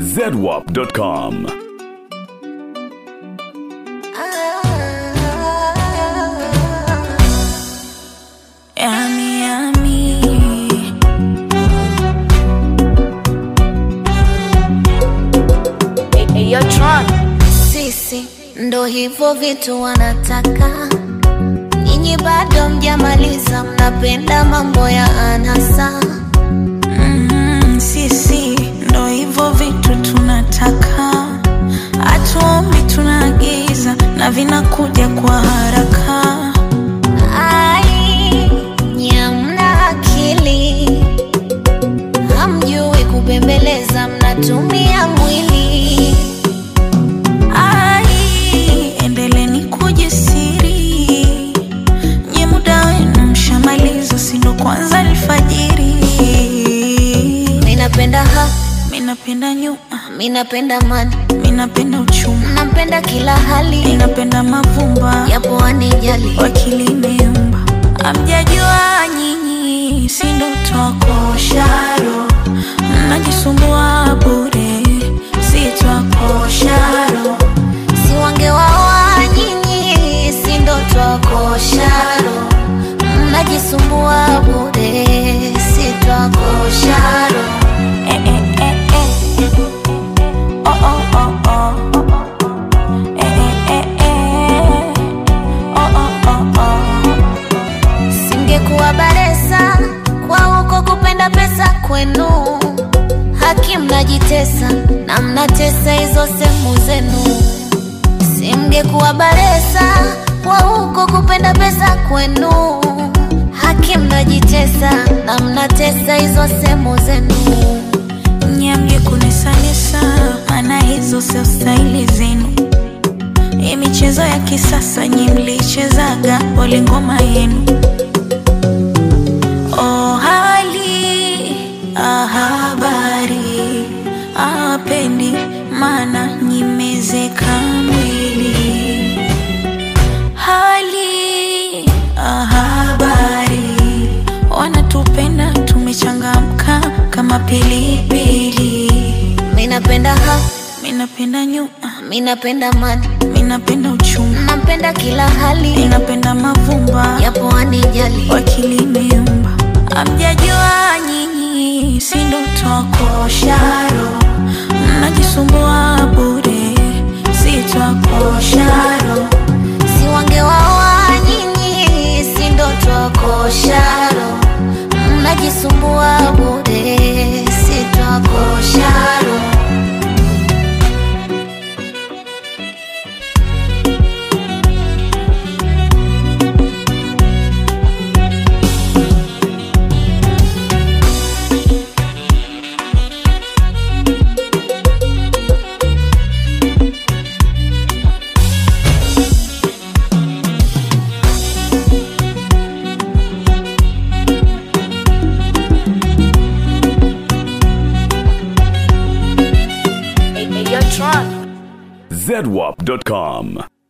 zedwap.com. Yummy, yummy. Sisi ndo hivyo vitu wanataka, nyinyi bado mjamaliza, mnapenda mambo ya anasa. Mm, sisi ndo hivyo vitu tunataka, hatuombi tunaagiza na vinakuja kwa haraka. Ai, nyamna akili, hamjui kubembeleza, mnatumia mwili. Ai, endeleni kujisiri, nye muda wenu mshamaliza, si ndo kwanza alfajiri. Minapenda ha, Minapenda nyuma, minapenda mani, minapenda uchuma, napenda kila hali, minapenda mavumba yapo wanijali. wakili imeumba. Amjajua nyinyi, si ndo twakosharo, mnajisumbua bure, si twakosharo. si wangewaoa nyinyi, si ndo twakosharo, mnajisumbua bure, si twakosharo. Eh, eh, eh, eh. Oh, oh, oh, oh. Eh, eh, eh, eh. Oh, oh, oh, oh. Singekuwa baresa kwa huko kupenda pesa kwenu, haki mnajitesa na mnatesa hizo sehemu zenu. Singekuwa baresa kwa huko kupenda pesa kwenu, haki mnajitesa na mnatesa hizo sehemu zenu. Nyamge kunisanisa, maana hizo sio staili zenu. Hii michezo ya kisasa nyi mlichezaga pole ngoma yenu. Oh, hali ah, habari apendi, maana nyimezeka mwili. Hali ah, habari wanatupenda, tumechangamka kama pilipili. Minapenda ha, Minapenda nyuma, minapenda mani, minapenda uchuma, napenda kila hali, minapenda mavumba yapo wanijali. wakili imeumba. Amjajua nyinyi, si ndo twakosharo, mnajisumbua bure, si twakosharo. si wangewaoa nyinyi, si ndo twakosharo, mnajisumbua bure, si twakosharo. zedwap.com.